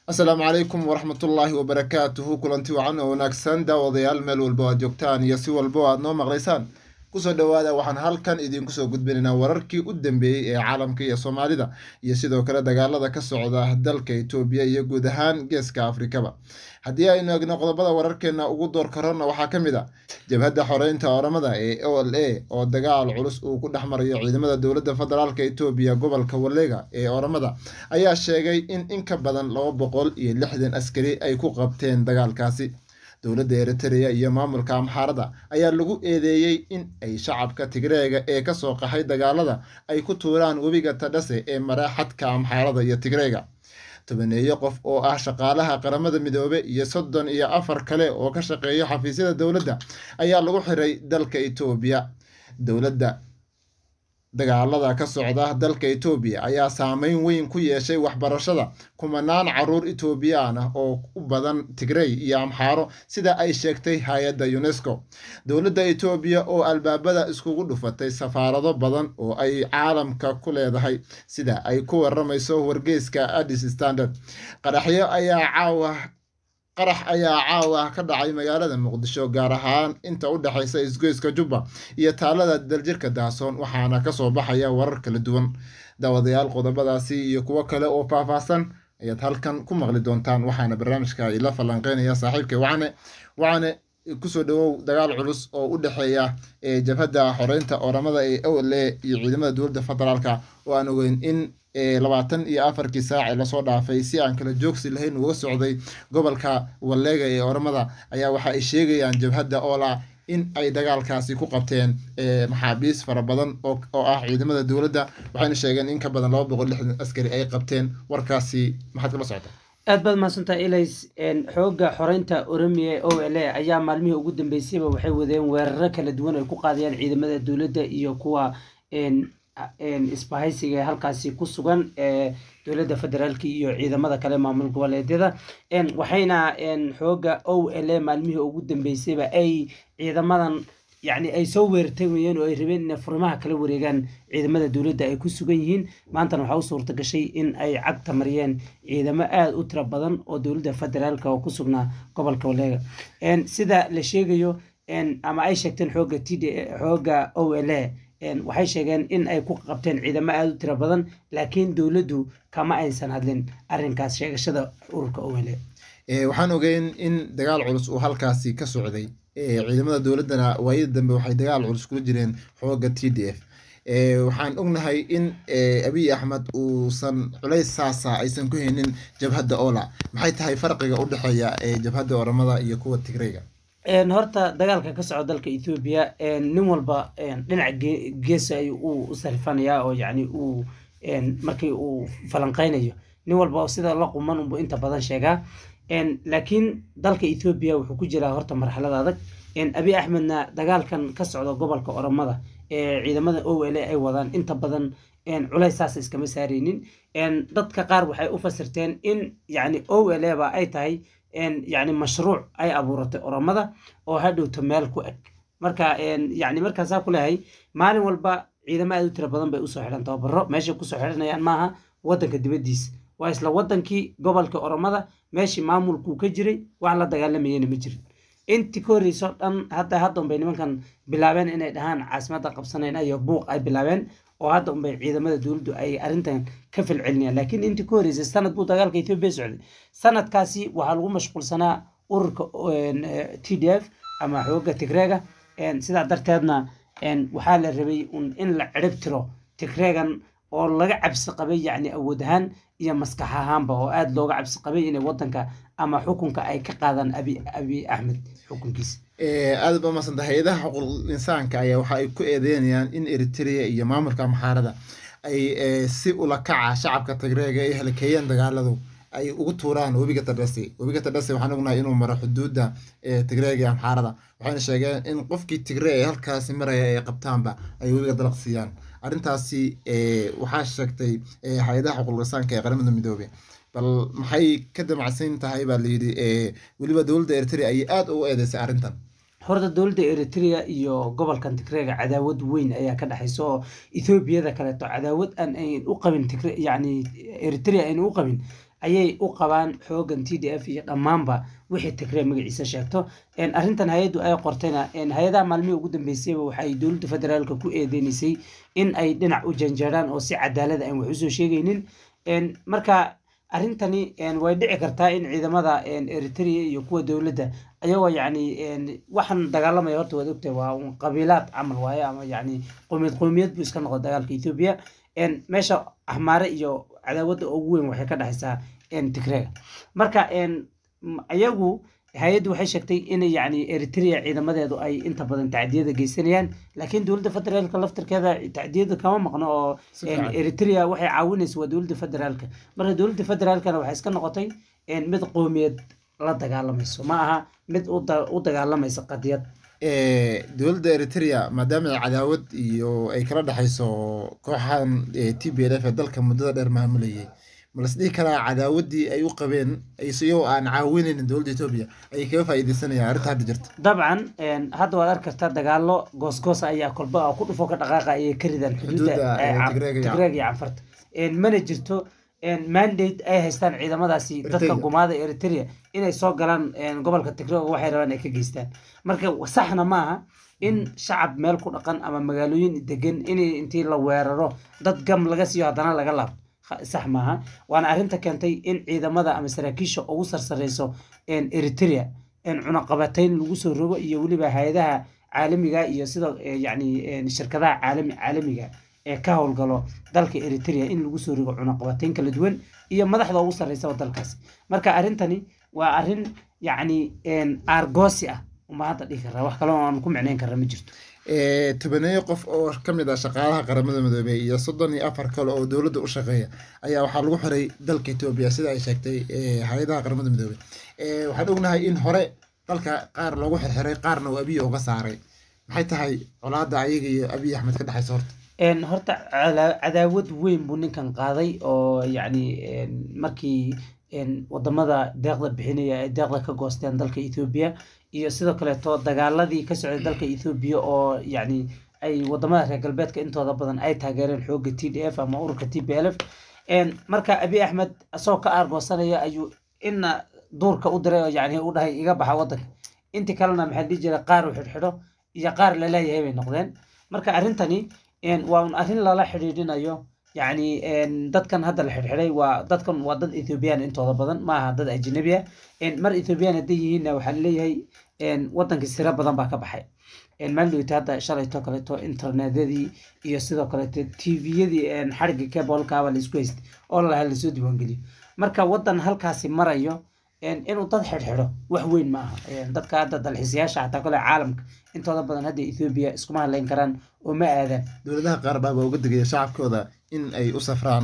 asalaamu calaykum waraxmatullaahi wabarakaatuhu kulanti wacan oo wanaagsan daawadayaal meel walba o aad joogtaan iyo si walba o aad noo maqlaysaan kusoo dhawaada waxaan halkan idinku soo gudbinaynaa wararkii u dambeeyey ee caalamka iyo soomaalida iyo sidoo kale dagaalada ka socda dalka itoobiya iyo guud ahaan geeska afrikaba haddii aynu egno qodobada wararkeena ugu door karona waxaa ka mid a jabhadda xoreynta oramada ee o l a oo dagaal culus uu ku dhex marayo ciidamada dowladda federaalk itoobiya gobolka walega ee oramada ayaa sheegay in in ka badan laba boqol iyo lixdan askari ay ku qabteen dagaalkaasi dowladda eritrea iyo maamulka amxaarada ayaa lagu eedeeyey in ay shacabka tigreega ee kasoo qaxay dagaalada ay ku tuuraan webiga tadhase ee maraaxadka amxaarada iyo tigreega tobaneeyo qof oo ah shaqaalaha qaramada midoobe iyo soddon iyo afar kale oo ka shaqeeya xafiisyada dowladda ayaa lagu xiray dalka itoobiya dowladda dagaalada ka socda dalka itoobiya ayaa saameyn weyn ku yeeshay waxbarashada kumanaan caruur itoobiyaan ah oo u badan tigrey iyo amxaaro sida ay sheegtay hay-adda unesco dowladda itoobiya oo albaabada iskugu dhufatay safaarado badan oo ay caalamka ku leedahay sida ay ku waramayso wargeyska addis standard qaraxyo ayaa caawa qarax ayaa caawa ka dhacay magaalada muqdisho gaar ahaan inta u dhexaysa isgoyska jubba iyo taalada daljirka daasoon waxaana kasoo baxaya warar kala duwan daawadayaal qodobadaasi iyo kuwo kale oo faahfaahsan ayaad halkan ku maqli doontaan waxaana barnaamijka ila falanqeynaya saaxiibka wacane wacane kusoo dhawow dagaal culus oo u dhexeeya jabhadda xoreynta oramada ee o l a iyo ciidamada dowladda federaalka oo aan ogeyn in labaatan iyo afarkii saac ee lasoo dhaafay si aan kala joogsi lahayn uga socday gobolka walleega ee oramada ayaa waxa ay sheegayaan jabhadda oola in ay dagaalkaasi ku qabteen maxaabiis fara badan oo ah ciidamada dowladda waxayna sheegeen in ka badan laba boqol lixdan askari ay qabteen warkaasi maxaad kala socota aad baad mahadsantaha ilays xooga xoreynta oromiya o l a ayaa maalmihii ugu dambeysayba waxay wadeen weeraro kala duwan ay ku qaadayaan ciidamada dowladda iyo kuwa isbahaysiga halkaasi ku sugan ee dowladda federaalka iyo ciidamada kale maamul goboleedyada waxayna xooga o l a maalmihii ugu dambeysayba ay ciidamadan yacni ay soo weerartay weyeen oo ay rabeen inay furimaha kala wareegaan ciidamada dowladda ay ku sugan yihiin maantana waxaa u suurta gashay in ay cagta mariyeen ciidamo aada u tiro badan oo dowladda federaalka oo ku sugnaa gobolka waleega sida la sheegayo ama ay sheegteen xooga t d xooga o l a waxay sheegeen in ay ku qabteen ciidamo aada u tiro badan laakiin dowladdu kama aysan hadlin arrinkaas sheegashada ururka o l a waxaan ogeyn in dagaal culus uu halkaasi ka socday ciidamada dowladdana waayada dambe waxay dagaal culus kula jireen xooga t d f waxaan ognahay in abiy axmed uusan culays saasa aysan ku haynin jabhadda ola maxay tahay farqiga u dhexeeya jabhadda oramada iyo kuwa tigreyga horta dagaalka ka socda dalka ethoobiya nin walba dhinac geesa ay u sarifanayaa oo yani uu markii uu falanqeynayo nin walba sida la quman unbu inta badan sheegaa laakiin dalka ethoobiya wuxuu ku jiraa horta marxalad adag abi axmedna dagaalkan ka socda gobolka oromada ee ciidamada o l ay wadaan inta badan culays saas iskama saareynin dadka qaar waxay u fasirteen in yani o l ba ay tahay yani mashruuc ay abuuratay oromada oo hadhowto meel ku eg marka yani markaasaa ku leehay maalin walba ciidamo aad u tira badan bay usoo xidhan tababaro meeshay kusoo xidhanayaan maaha wadanka dibadiisa waa isla wadankii gobolka oromada meeshii maamulkuu ka jiray wax la dagaalamayana ma jirin intii ka horreyso dhan hadda hadda unbay nimankan bilaabeen inay dhahaan caasimadda qabsanayna iyo buuq ay bilaabeen oo hadda unbay ciidamada dowladdu ay arrintan ka falcelinayaan laakiin intii ka horreysay sanad buu dagaalka etoobiya socday sanadkaasi waxaa lagu mashquulsanaa ururka t d f ama xooga tigreega sidaa darteedna waxaa la rabay in la cirib tiro tigreegan oo laga cabsi qabay yacni awood ahaan iyo maskax ahaanba oo aada looga cabsi qabay inay wadanka ama xukunka ay ka qaadaan abi abi axmed xukunkiisa aada ba maasanta hay-adaha xuquuq insaanka ayaa waxa ay ku eedeynayaan in eritrea iyo maamulka amxaarada ay si ula kaca shacabka tigreega ay halakeeyeen dagaaladu ay ugu tuuraan webiga tadhase webiga tadhase waxaan ognahay inuu maro xuduudda tigreega iyo amxaarada waxayna sheegeen in qofkii tigree ee halkaasi maraya ay qabtaanba ay webiga dalaq siiyaan arrintaasi waxaa sheegtay hay-adaha xuquuq insaanka ee qaramada midoobey bal maxay ka damacsan tahay baa layidhi weliba dowladda eritrea ayay aada ugu eedeysay arrintan horta dowladda eritrea iyo gobolkan tigreega cadaawad weyn ayaa ka dhexaysa oo ethoobiyada kaleeto cadaawad aan ayn u qabin tigre yacni eritrea aynu u qabin ayay u qabaan xoogan t d f iyo dhammaanba wixii tigree magaciisa sheegto arrintan hay-addu ay qortayna hay-adaha maalmihii ugu dambeysayba waxay dowladda federaalka ku eedeynaysay in ay dhinac u janjeeraan oo si cadaalada aan wax usoo sheegaynin marka arrintani way dhici kartaa in ciidamada eritrea iyo kuwa dowladda ayagoo yacni waxaan dagaalamaya horta waad ogtahay waa un qabiilaad camal waaye ama yacni qowmiyad qowmiyad buu iska noqda dagaalka ethiopia meesha ahmaare iyo cadaawadda ugu weyn waxay ka dhexaysaa tigreega marka iyagu hay-addu waxay sheegtay in yacni eritrea ciidamadeedu ay inta badan tacdiyada geysanayaan laakiin dowladda federaalka laftirkeeda tacdiyada kama maqno oo eritrea waxay caawinaysa waa dowladda federaalka marka dowladda federaalkana waxay iska noqotay mid qowmiyeed la dagaalamayso ma aha mid u dagaalamaysa qadiyad dowladda eritrea maadaama ay cadaawad iyo ay kala dhexayso kooxahan t b l f ee dalka muddada dheer maamulayay malas dhihi karaa cadaawaddii ay u qabeen iyagoo aan caawinaynin dowladda etoobiya ayay kaga faa'iideysanayaan arrinta hadda jirta dabcan hadda waad arki kartaa dagaalo goosgoos ayaa kolba ku dhufo ka dhaqaaqa ayay ka ridaan xuduudda tigreeg iyo canfarta mana jirto mandate ay haystaan ciidamadaasi dadka gumaada eritrea inay soo galaan gobolka tigre oo waxay rabaan ay ka geystaan marka saxna maaha in shacab meel ku dhaqan ama magaalooyin degan in intii la weeraro dad gam laga siiyo haddana laga laabto sax maaha waana arrinta keentay in ciidamada ama saraakiisha ugu sarsareyso eritrea cunaqabatayn lagu soo rogo iyo weliba hay-adaha caalamiga iyo sida yacni shirkadaha caalami caalamiga ee ka howlgalo dalka eritrea in lagu soo rogo cunaqabatayn kala duwan iyo madaxda ugu sarreysaba dalkaasi marka arrintani waa arrin yacni aargoosi ah uma hadda dhihi karaa wax kaloo aan ku micnayn karra ma jirto tobaneeyo qof oo ka mid ah shaqaalaha qaramada midoobey iyo soddon iyo afar kale oo dowladda u shaqeeya ayaa waxaa lagu xiray dalka etoobiya sida ay sheegtay hay-adaha qaramada midoobey waxaan ognahay in hore dalka qaar loogu xirxiray qaarna uu abiy uga saaray maxay tahay colaadda ayaga iyo abiy axmed ka dhexaysa horta horta cadaawad weyn buu ninkan qaaday oo yacni markii wadamada deeqda bixinaya ay deeqda ka goosteen dalka ethoobiya iyo sidoo kaleeto dagaaladii ka socday dalka ethoobiya oo yacni ay wadamada reer galbeedka intooda badan ay taageereen xooga t d f ama ururka t b l f marka abiy axmed isagoo ka aargoosanaya ayuu ina duurka u diray oo yacni u dhahay iga baxa waddanka intii kalena maxaa dhihi jiray qaar uu xidhxidho iyo qaar laleeyahay bay noqdeen marka arrintani waa un arrin lala xidhiidhinayo yacni dadkan hadda la xidhxidhay waa dadkan waa dad ethoobiyan intooda badan ma aha dad ajnabi ah mar ethoobiyan hadday yihiinna waxaa laleeyahay waddankii siro badan baa ka baxay maalidowta hadda shalayto kaleeto internetyadii iyo sidoo kaleeto tviyadii xarigga kebolkaaba laisku haystay oo lalaha lasoo diiwaangeliyo marka waddan halkaasi marayo inuu dad xidhxidho wax weyn ma aha dadka hadda dalxiisayaasha xataa kale caalamka intooda badan hadda ethoobiya iskuma hadlayn karaan oo ma aadaan dowladaha qaar baaba uga digaya shacabkooda in ay u safraan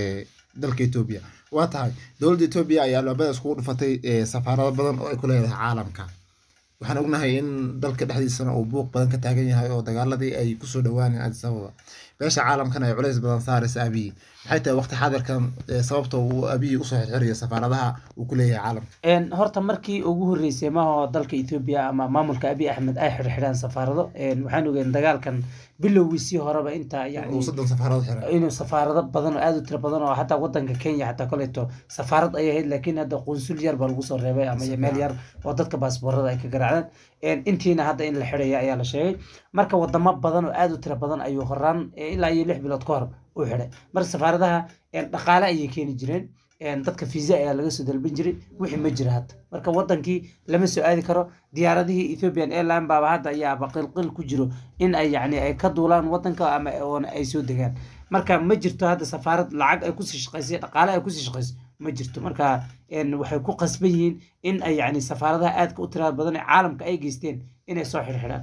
dalka etoobiya waa tahay dowladda etoobiya ayaa albaabada iskugu dhufatay safaarado badan oo ay ku leedahay caalamka waxaan ognahay in dalka dhexdiisana uu buuq badan ka taagan yahay oo dagaaladii ay kusoo dhawaaneen addis ababa beesha caalamkana ay culays badan saaraysa abiyi maxay tahay waqti xaadirkan sababta uu abiyi usoo xirxirayo safaaradaha uu ku leeyahay caalamka horta markii ugu horreysay maaho dalka ethoobiya ama maamulka abiy axmed ay xirxidhaan safaarado waxaan ogeyn dagaalkan bilowgiisii horeba inta yani soddon safaarado xiran inuu safaarado badan oo aada u tiro badan oo hataa wadanka kenya xataa koleeto safaarad ayay ahayd laakiin hadda qunsul yar baa lagu soo reebay ama meel yar oo dadka baasboorada ay ka garaacdaan intiina hadda in la xidhaya ayaa la sheegay marka wadamo badan oo aada u tiro badan ayuu horaan ilaa iyo lix bilood ka hor u xidhay marka safaaradaha dhaqaale ayay keeni jireen dadka fiisa ayaa laga soo dalban jiray wixii ma jira hadda marka wadankii lama soo aadi karo diyaaradihii ethiopian airline baaba hadda ayaaba qilqil ku jiro in ay yani ay ka duulaan wadanka ama oona ay soo degaan marka ma jirto hadda safaarad lacag ay kusii shaqaysay dhaqaale ay kusii shaqayso ma jirto marka waxay ku qasban yihiin in ay yani safaaradaha aadka u tirada badan ee caalamka ay geysteen inay soo xirxidhaan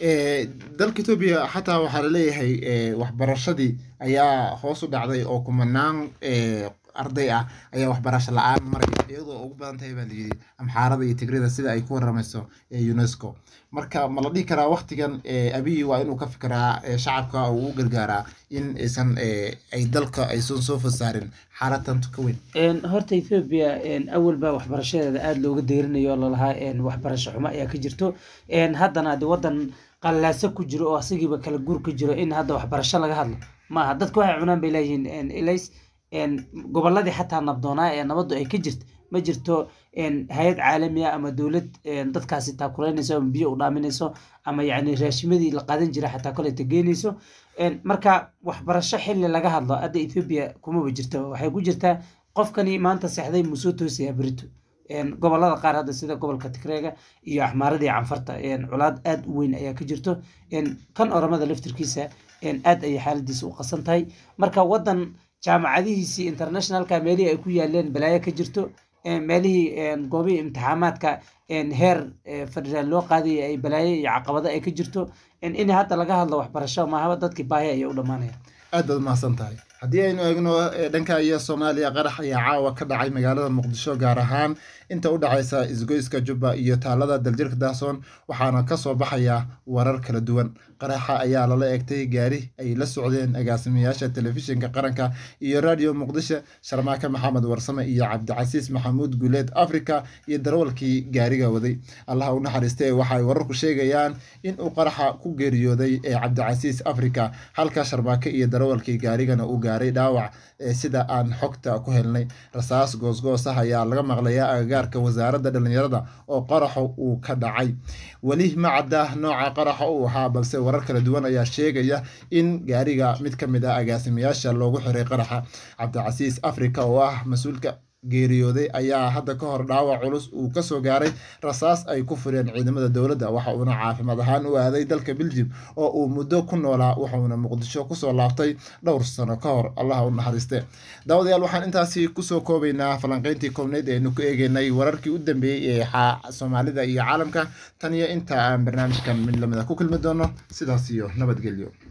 dalka etoobiya xataa waxaa laleeyahay waxbarashadii ayaa hoos u dhacday oo kumanaan arday ah ayaa waxbarasho la-aan maraya iyadoo ugu badan tahay baa layidhi amxaarada iyo tigrida sida ay ku waramayso unesco marka ma la dhihi karaa waktigan abiyi waa inuu ka fikiraa shacabka uu u gargaaraa in aysan ay dalka aysan soo fasaarin xaalatan ka weyn horta ethoobia awalba waxbarashadeeda aada looga deerinayo oo lalahaa waxbarasho xumo ayaa ka jirto haddana de wadan qallaaso ku jiro oo asigiiba kala guur ka jiro in hadda waxbarasho laga hadlo maaha dadka waxay cunaan bay leeyihiin ilays goboladii xataa nabdoonaa ee nabaddu ay ka jirta ma jirto hay-ad caalamiya ama dowlad dadkaasi taakuleynayso ama biyo u dhaaminayso ama yacni raashimadii la qaadan jira xataa koleyta geynayso marka waxbarasho xilli laga hadlo hadda ethoobia kumaba jirta waxay ku jirtaa qofkani maanta seexday musoo toosaya berito gobolada qaar hadda sida gobolka tigreega iyo axmaaradii canfarta colaad aad u weyn ayaa ka jirto kan oramada laftirkiisa aad ayay xaaladiisa u qasan tahay marka wadan jaamacadihiisii internationalka meelihii ay ku yaaleen balaayo ka jirto meelihii goobihii imtixaamaadka heer federaal loo qaadaya ay balaayo iyo caqabado ay ka jirto in hadda laga hadlo waxbarasho maahaba dadkii baahi ayay u dhammaanaya aad baad mahadsan tahay haddii aynu eegno dhanka iyo soomaaliya qarax ayaa caawa ka dhacay magaalada muqdisho gaar ahaan inta u dhacaysa isgoyska jubba iyo taalada daljirka daasoon waxaana kasoo baxaya warar kala duwan qaraxa ayaa lala eegtay gaari ay la socdeen agaasimayaasha telefishinka qaranka iyo radio muqdisho sharmaake maxamed warsame iyo cabdicasiis maxamuud guuleed africa iyo darawalkii gaariga waday allaha u naxariistee waxaay wararku sheegayaan inuu qaraxa ku geeriyooday ee cabdicasiis africa halka sharmaake iyo darawalkii gaarigana uu gaaray dhaawac sida aan xogta ku helnay rasaas goosgoos ah ayaa laga maqlayaa agagaarka wasaaradda dhalinyarada oo qaraxa uu ka dhacay weli ma cadda nooca qaraxa uu ahaa balse warar kala duwan ayaa sheegaya in gaariga mid ka mid ah agaasimayaasha loogu xiray qaraxa cabdicasiis africa oo ah mas-uulka geeriyooday ayaa hadda ka hor dhaawac culus uu kasoo gaaray rasaas ay ku fureen ciidamada dowladda waxa uuna caafimaad ahaan u aaday dalka beljim oo uu muddo ku noolaa wuxuuna muqdisho kusoo laabtay dhowr sano ka hor allaha u naxariiste daawadayaal waxaan intaasi kusoo koobaynaa falanqeyntii koobneyd eenu ku eegeynay wararkii u dambeeyey ee soomaalida iyo caalamka tan iyo inta aan barnaamijkan mid lamida ku kulmi doono sidaas iyo nabadgelyo